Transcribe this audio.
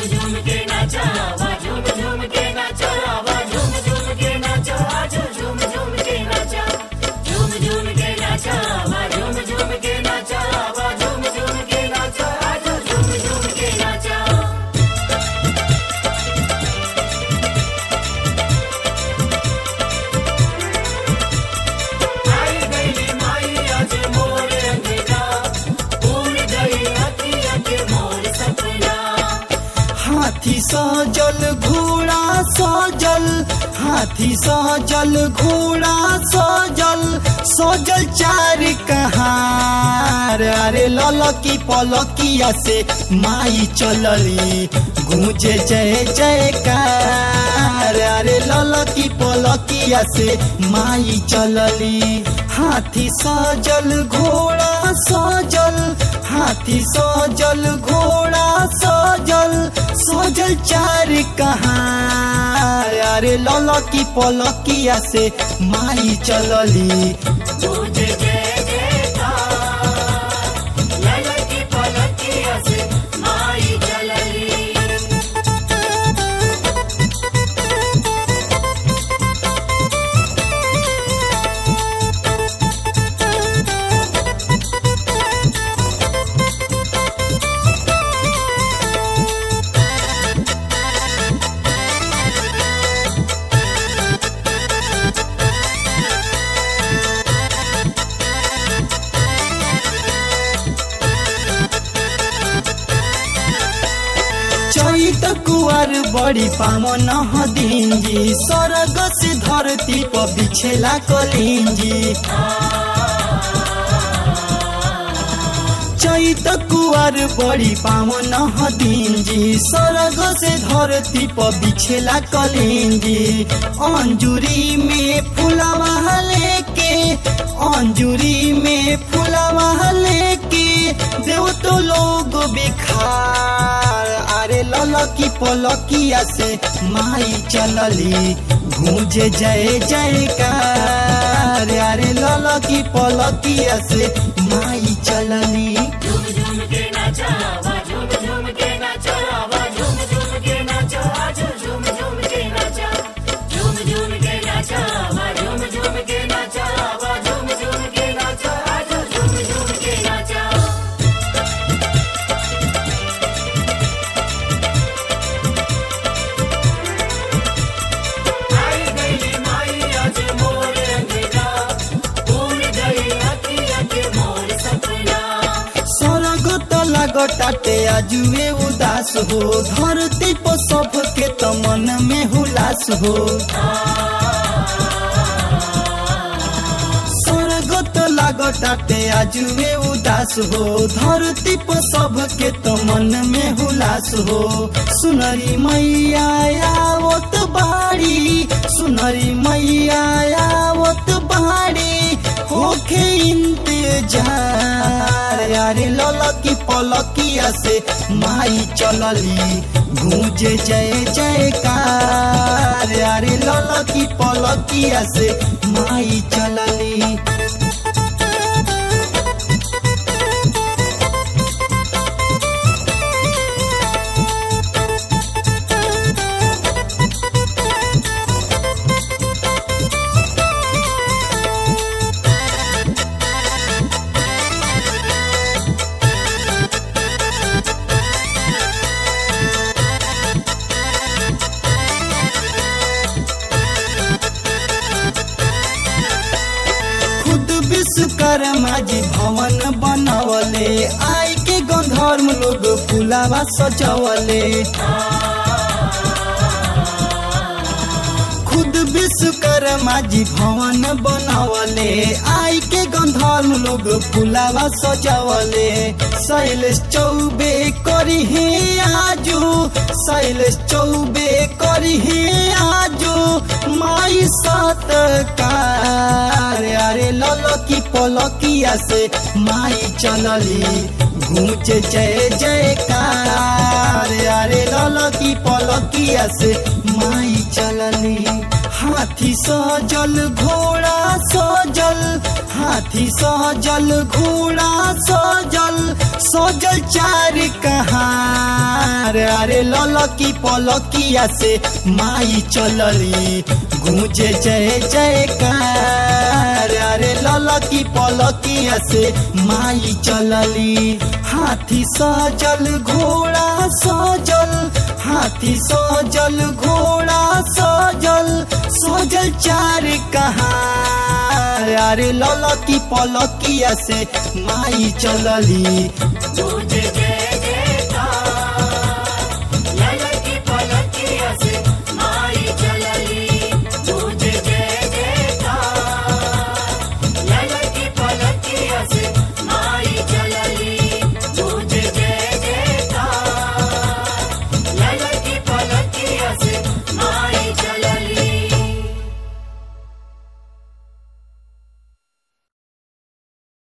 झूम के नाचा आवा झूम झूम के नाचा आवा झूम झूम के नाचा आज झूम झूम के नाचा झूम झूम के नाचा आवा झूम झूम के नाचा आवा झूम झूम के नाचा आज झूम झूम के नाचा आई गई माई आज मोर अंगना भूल गई अखिया के मोर सपना हाथी सजल घोड़ा सजल हाथी सजल घोड़ा सजल सजल चार कहार अरे ललकी पलकिया से माई चलली गूंजे जय जयकार अरे ललकी पलकिया से माई चलली हाथी सजल घोड़ा सजल हाथी सजल घोड़ा सजल सजल चार कहाँ अरे ललकी पलकिया से माई चलली तुझे जय जयकार लला की पलकिया से माई चलली चैत कुवार बड़ी पावन हदिंजी स्वर्ग से धरती पर बिछेला कलिंजी चैत कुवार बड़ी पावन हदिंजी स्वर्ग से धरती पर बिछेला कलिंजी अंजुरी में फुलवा लेके अंजुरी में फुलवा लेके देव तो लोग बिखार अरे ललकी पलकिया से माई चलली गूंजे जय जयकार अरे ललकी पलकिया से माई चलली झूम झूम के नाचा आवा झूम झूम के नाचा आवा झूम झूम के नाचा आज झूम झूम के नाचा झूम झूम के नाचा आवा झूम झूम के नाचा आवा झूम झूम के नाचा आज झूम झूम के नाचा आई गई माई आज मोर अंगना भूल गई अखिया के मोर सपना स्वर्ग त लागटाटे आजुए उदास हो धरती पर सबके त मन में हुलास हो स्वर्ग त लागटाटे आजुए उदास हो धरती पर सबके त मन में हुलास हो सुनरी मैया आवत बाड़ी सुनरी मैया आवत बाड़ी होखे इंतजार अरे ललकी पलकिया से माई चलली गूंजे जय जयकार अरे ललकी पलकिया से माई चलली खुद विश्वकर्मा जी भवन बनवले आई के गंधर्व लोग फुलावा सजवले खुद विश्वकर्मा जी भवन बनवले आई के गंधर्व लोग फुलावा सजवले शैलेश चौबे करी हे आजू शैलेश चौबे करी हे आजू माई सतकार अरे ललकी पलकिया से माई चलली गूंजे जय जयकार अरे ललकी पलकिया से माई चलली हाथी सजल घोड़ा सजल हाथी सजल घोड़ा सजल सजल चार कहार अरे ललकी पलकिया से माई चलली गूंजे जय जयकार अरे ललकी पलकिया से माई चलली हाथी सजल घोड़ा सजल हाथी सजल घोड़ा सजल सजल चार कहार अरे ललकी पलकिया से माई चलली गूंजे जय